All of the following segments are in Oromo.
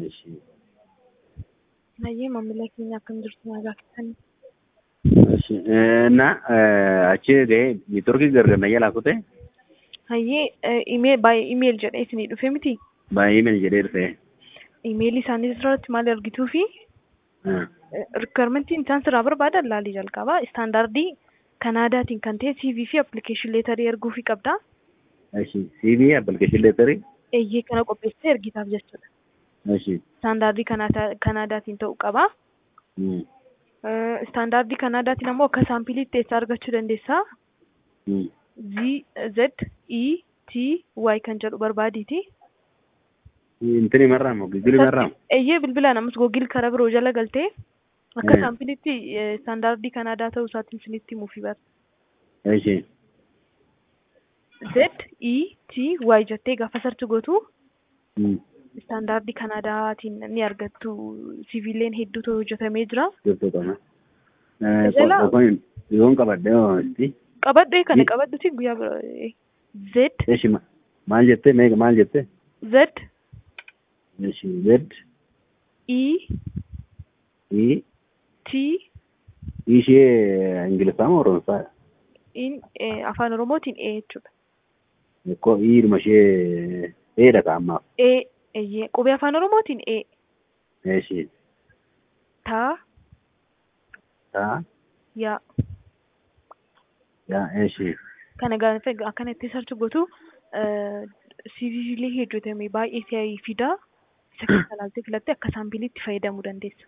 Ishee. Hayyee maamila keenya akkam jirtu nagaa keessanii. Ishee. Na achi ga'ee neetworkii gargar na jalaa kutee Hayyee imee baay'ee imeel jedhee isinii dhufe miti. baay'ee meel jedhee dhufe. Imeelii isaanii irratti maal argituu fi rikwarmentiin isaan sirraa barbaadan laalii jalqabaa istaandardii kanaadaatiin kan ta'e CV fi appilikeeshin leetarii erguu fi qabda. Ishee. CV appilikeeshin leetarii. Eeyyee kana qopheessitee ergitaaf jechuudha. Ishee. Istaandardii kanaadaatiin ta'uu qaba. Istaandardii kanaadaatiin ammoo akka saampiliitti eessaa argachuu dandeessaa? Z, Z, E, T, Y kan jedhu barbaadiiti. Intini marraamo gigili marraamo. Eeyyee bilbilaan ammas googil karaa biroo jala galtee akka saampiliitti istaandardii kanaadaa ta'uu isaatiin isinitti himuufi bara. Ishee. Z, E, T, Y jettee gaafa sarchi gootu istaandardii kanaadaatiin ni argattu. Siviileen hedduutu hojjetamee jira. Jirtu qaba. Qophoon yoon qabadde itti. Qabadhee kana qabadhuti guyyaa bira. Z, Ishee maal jettee meeqa maal jettee? Z, Ishee. Z. E, E. T, Ishee Ingiliffaa moo Oromoffaa? in afaan Oromootiin E jechuudha. Ko hiiruma ishee dheedha ka ammaaf. E, eeyyee qubee afaan Oromootiin E. Ishee. Ta, Taa. yaa. Yaa ishee. Kana gaafa akkana itti sarchi gootu siviilee hojjetame baay'ee si'aayii fidaa. Isa keessa ilaaltee filattee akka saampiiliitti fayyadamuu dandeessa.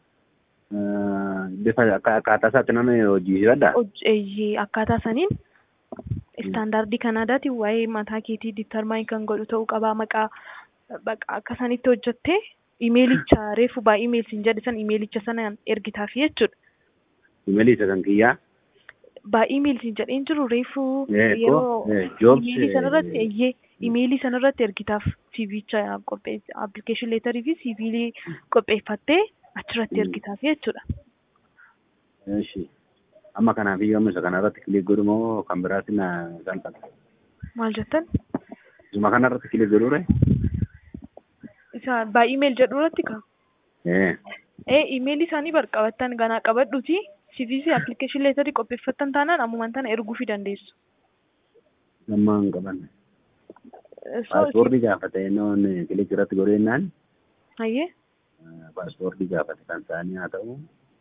Bifa akkaataa isaatti nama hojjiifadha. Eeyyee akkaataa saniin istaandardii kanaadaatiin waa'ee mataa keetii ditarmaayin kan godhu ta'uu qabaa maqaa akka sanitti hojjettee imeelicha reefu baay'ee imeelsiin jedhe san imeelicha sanaan ergitaaf jechuudha. Imeelii isa kan kiyyaa. Baay'ee imeelsiin jedheen jiru reefu Yeroo imeelii sanarratti eeyyee imeelii sanarratti ergitaaf siiviicha qopheesse appilikeeshin leetarii fi siiviilii qopheeffattee achirratti ergitaaf jechuudha. Ishee. Amma kanaaf iyyuu amma isa kanarratti kilik godhu moo kan biraatti na salphata. Maal jettan? Isuma kanarratti kilik godhuure? Isa baay'ee imeel jedhu irratti kaa? Ee. Ee imeelii isaanii bar qabattan ganaa qabadhuti CV fi appilikeeshin leetarii qopheeffattan taanaan ammumaan tana erguu fi dandeessu. Gammaa hin qabanne. Paaspoortii gaafate noon kilik irratti godhu jennaan. Hayyee. Paaspoortii gaafate kan isaanii haa ta'u.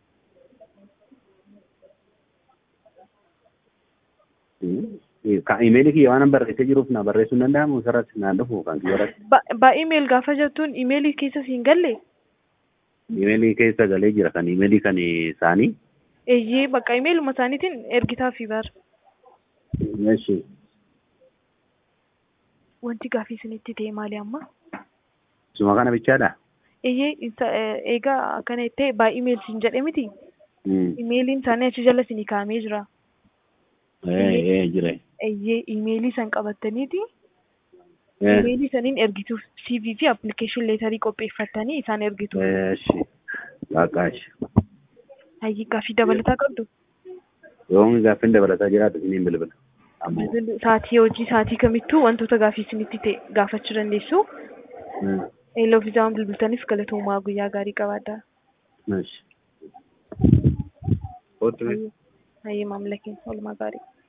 Imeelii kiyya waan barreessee jiruuf na barreessuu hin danda'amu sarratti naan dhufu kan kiyya irratti. Baay'ee imeel gaafa jettuun imeelii keessa siin galle? Imeelii keessa galee jira kan imeelii kan isaanii. Eeyyee bakka imeeluma isaaniitiin ergitaaf bara. Ishee. Wanti gaafii isinitti ta'e maali amma? Isuma kana bichaadha. Eeyyee eegaa akkana jettee baay'ee imeel siin jedhe miti. Imeeliin isaanii achi jala isinii kaa'amee jira. Ee jira. Eeyyee imeelii san qabattaniiti. Imeelii saniin ergituuf CV fi appilikeeshin leetarii qopheeffattanii isaan ergitu. Ishee. Waaqaash. Hayyii gaafii dabalataa qabdu. Yoon gaaffiin dabalataa jiraatu isiniin bilbila. Saatii hojii saatii kamittuu wantoota gaafii isinitti ta'e gaafachuu dandeessu. Eeloo fi jaan bilbiltaniif galatoomaa guyyaa gaarii qabaadhaa. Ishee. Kootu Hayyee maamila keenya oolmaa gaarii.